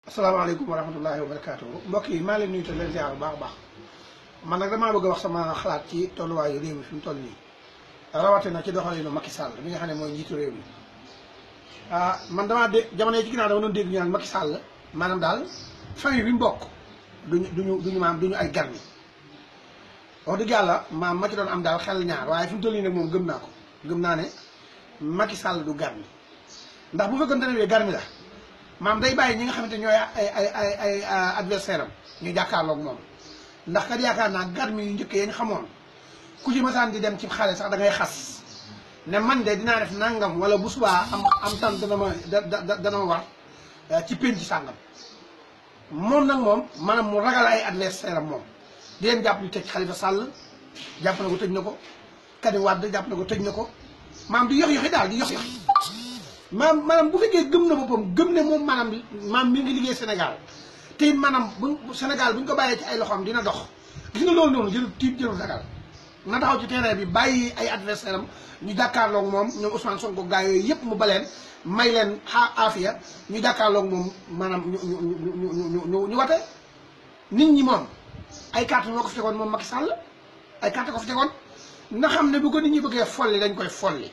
asalaamaaleykum wa rahmatullahi wa barakaatu mbokk yi maa leen nuyu te leen ziar bu baax a baax man nag damaa bëgg a wax sama xalaat ci tolluwaayu réew mi fi mu toll nii rawatina ci doxalinu Macky Sall mi nga xam ne mooy njiitu réew mi ah man damaa dégg jamono yi ci ginnaaw dama doon dégg ñu naan Macky Sall maanaam daal famille bi mu bokk duñu duñu duñu maam duñu ay garmi wax dëgg yàlla maam ma ci doon am daal xel ñaar waaye fi mu toll nii nag moom gëm naa ko gëm naa ne Macky Sall du garmi ndax bu fekkoon ne garmi la maam day bàyyi ñi nga xamante ñooy ay ay ay ay adversaire am ñu jàkkaarloog moom ndax kat yaakaar naa garmi yu njëkk yañ xamoon ku ci masaan di dem ci xale sax da ngay xas ne man de dinaa def nangam wala bu subaa am am tan dana ma da dana ma war ci penc sàngam moom nag moom maanaam mu ragal ay adversaire am moom di leen jàpp ñu tëj Khalifa Sall jàpp na ko tëj na ko Karim Wade jàpp na ko tëj na ko maam di yox yoxi daal di yox yoxi maam maanaam bu fekkee gëm na boppam gëm ne moom maanaam maam mi ngi liggéey Sénégal te it maanaam bu Sénégal bu ñu ko bàyyee ci ay loxoom dina dox gis nga loolu noonu jël tiit jëlul ragal na taxaw ci terrain bi bàyyi ay adversaire am ñu jàkkaarloog moom ñoom Ousmane Sonko gaa yooyu yëpp mu baleen may leen xa aafiya ñu jàkkaarloog moom maanaam ñu ñu ñu ñu ñu ñu wate nit ñi moom ay carte ñoo ko fi tegoon moom Macky Sall ay carte ko fi tegoon na xam ne bu ko nit ñi bëggee folli dañ koy folli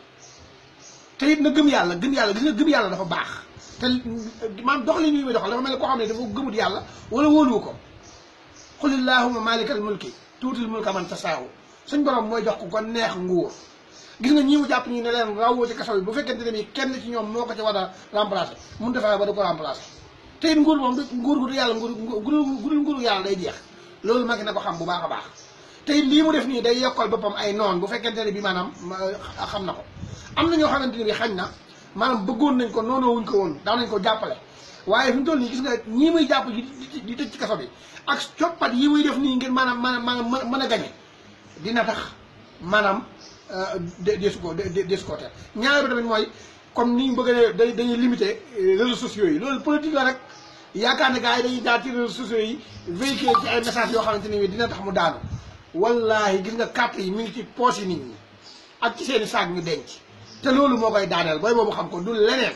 te it na gëm yàlla gëm yàlla gis nga gëm yàlla dafa baax te maam dox li ñuy muy doxal dafa mel ne koo xam ne dafa gëmut yàlla wala wóoluwu ko qul illahumma malikal mulki tuutil mulka man tasaawu suñ borom mooy jox ko ko neex nguur gis nga ñi mu jàpp ñu ne leen rawoo ci kaso bi bu fekkente ne bi kenn ci ñoom moo ko ci war a remplacer mun defee ba du ko remplacer te it nguur moom nguur gu du yàlla nguur gudul nguuru yàlla day jeex loolu magi na ko xam bu baax a baax te it lii mu def nii day yokkal boppam ay noon bu fekkente ne bi maanaam xam na ko am na ñoo xamante ne bi xañ na maanaam bëggoon nañ ko noonoo wuñ ko woon daan nañ ko jàppale waaye fi mu toll nii gis nga ñii muy jàpp di tëj ci kaso bi ak coppat yi muy def nii ngir maanaam maanaam maanaam mën a gañe dina tax maanaam deesu ko deesu ko teel ñaareel tamit mooy comme ni ñu bëgg a dañuy limité réseaux sociaux yi loolu politique la rek yaakaar ne gars yi dañuy jaar ci réseaux sociaux yi véhiculer ci ay messages yoo xamante ne bi dina tax mu daanu wallahi gis nga carte yi mi ngi ci poche yi nit ñi ak ci seeni saag ñu denc te loolu moo koy daaneel booy boobu xam ko du leneen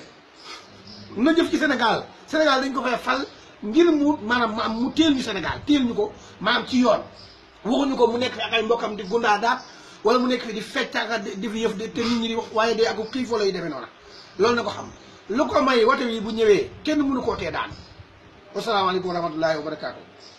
na jëf ci Sénégal Sénégal dañ ko fay fal ngir mu maanaam mu teel ñu Sénégal teel ñu ko maanaam ci yoon waxuñu ko mu nekk fi ak ay mbokkam di gundaa daat wala mu nekk fi di fecc ak di fi yëf te nit ñi di wax waaye day ak xiifoo lay demee noonu loolu na ko xam lu ko may wate wi bu ñëwee kenn mënu koo tee daan wasalaamaaleykum wa rahmatullahi wa barakaatu